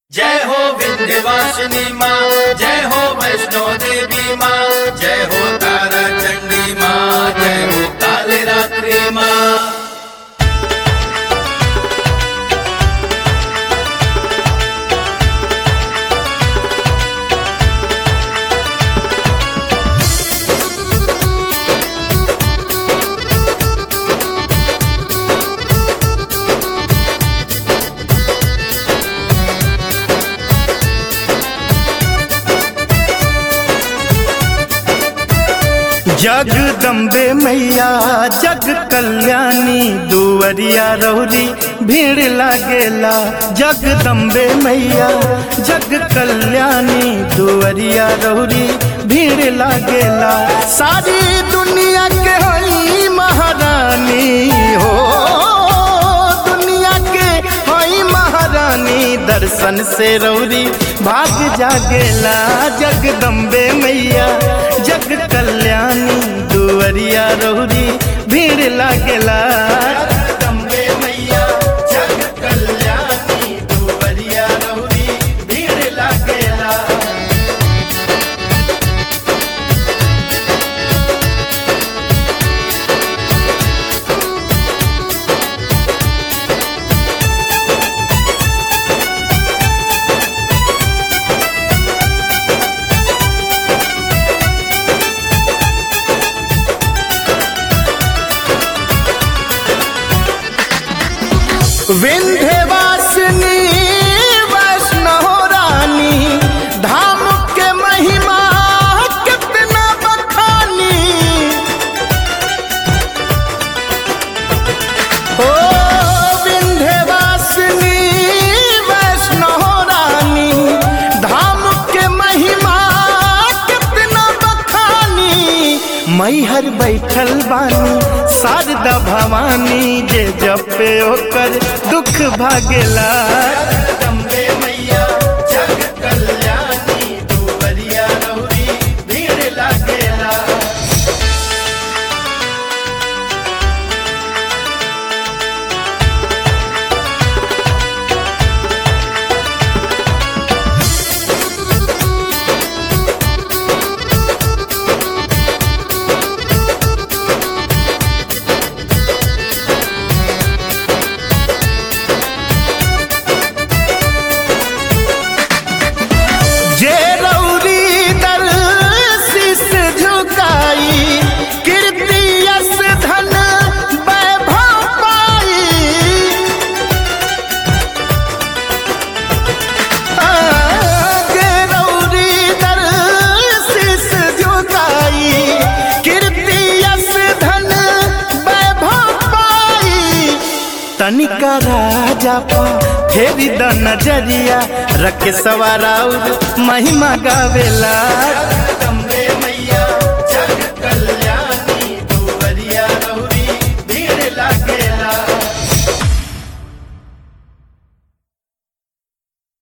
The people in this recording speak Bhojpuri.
जय हो विंध्यवासिनी माँ जय हो वैष्णो देवी माँ जय हो तारा चंडी माँ जय हो काली रात्रि माँ जगदम्बे मैया जग कल्याणी दुवरिया रौरी भीड़ लागेला जगदम्बे मैया जग कल्याणी दुवरिया रौरी भीड़ लागेला सारी दुनिया के हई महारानी हो दुनिया के हई महारानी दर्शन से रौरी भाग जागेला जगदम्बे मैया जग कल्याणी दुवरिया रौरी भीड़ लागेला जगदम्बे मैया जग कल्याणी दुवरिया रौरी भीड़ लागेला विंध्यवासिनी वैष्णव रानी धाम के महिमा कितना बखानी ओ विंध्यवासिनी वैष्णव रानी धाम के महिमा कितना बखानी मैहर बैठल बानी शारदा भवानी जे जपे ओकर दुख भागेला जगदम्बे मैया जग कल्याणी दुवरिया रौरी भीड़ लागेला जे रौरी दर शीस झुकाई कीर्ति यश धन वैभव पाई आ, जे रौरी दर शीस झुकाई कीर्ति यश धन वैभव पाई तनिका राजा पा फेरी द नजरिया रख सवाराउर महिमा गावेला